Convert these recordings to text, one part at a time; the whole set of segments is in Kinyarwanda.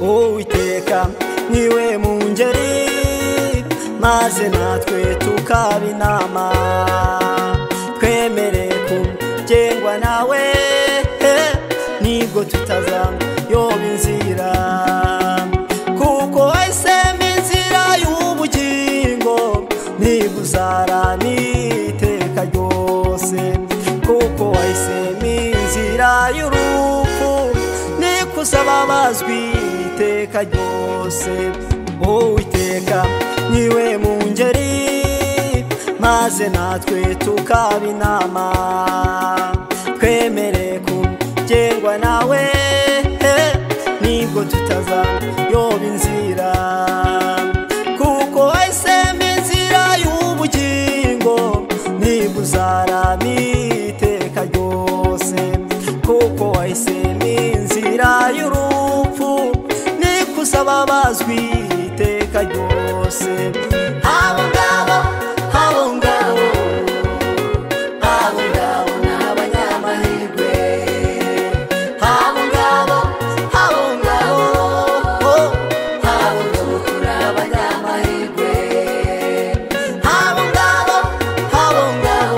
uwiteka niwe mu ngeri maze natwe tukaba inama twemere kugengwa nawe nibwo tutazayoba inzira kuko wahisemo inzira y'ubugingo nibwo uzarana iteka ryose kuko wahisemo inzira y'urupfu niko uzababazwa iteka ryose uwiteka niwe mu ngeri maze natwe tukaba inama twemere kugerwa nawe nibwo tutazayoba inzira kuko wahisemo inzira y'ubugingo nibwo uzarama iteka ryose kuko wahisemo inzira y'urupfu niko uzababazwa iteka ryose abo ngabo abo ngabo abo ngabo ni abanyamahirwe abo ngabo abo ngabo abo ngabo turi abanyamahirwe abo ngabo abo ngabo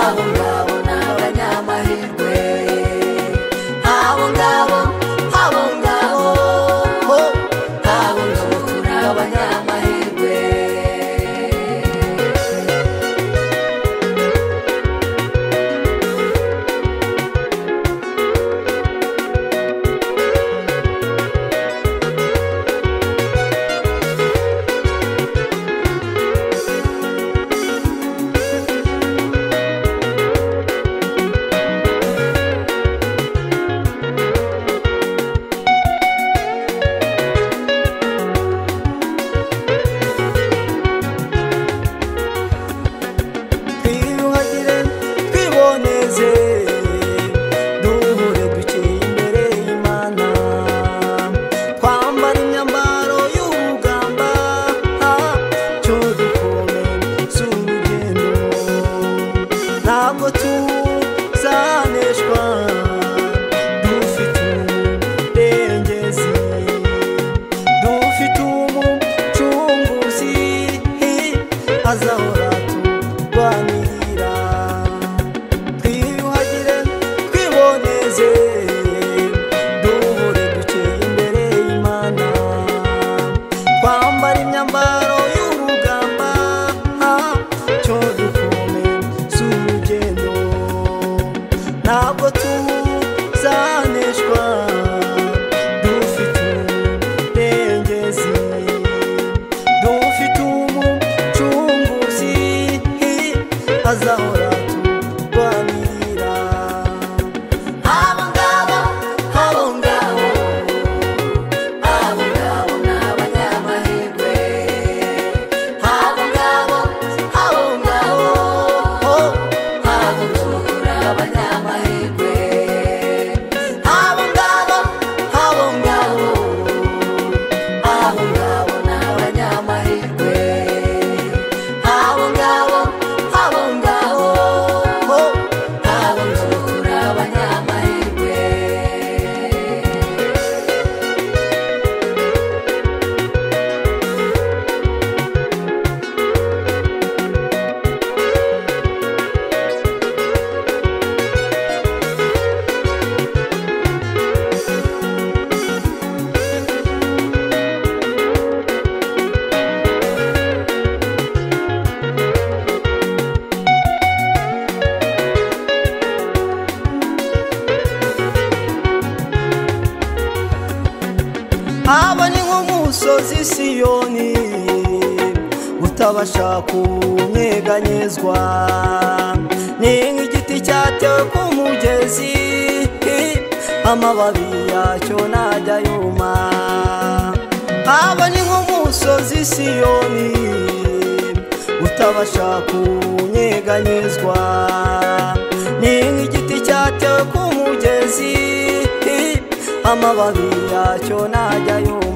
abo ngabo ni abanyamahirwe abo ngabo abo ngabo abo ngabo turi abanyamahirwe twiyuhagire twiboneze duhure duciye imbere y'imana twambara imyambaro y'urugamba cyo dukome z'urugendo ntabwo tuzaneshwa dufite umurengezi dufite umucunguzi azahora turwanirira twiyuhagire twiboneze duhure duciye imbere y'imana twambara imyambaro y'urugamba cyo dukome z'urugendo ntabwo tuzaneshwa dufite umurengezi dufite umucunguzi azahora turwanirira abo ngabo abo ngabo abo ngabo ni abanyamahirwe abo ngabo abo ngabo abo ngabo turi abanyamahirwe abo ngabo abo ngabo abo ngabo ni abanyamahirwe abo ngabo abo ngabo abo ngabo turi abanyamahirwe aba ni nk'umusozi siyoni utabasha kunyeganyezwa ni nk'igiti cyatewe ku mugezi amababi yacyo ntajya yuma aba ni nk'umusozi siyoni utabasha kunyeganyezwa ni nk'igiti cyatewe ku mugezi amababi yacyo ntajya yuma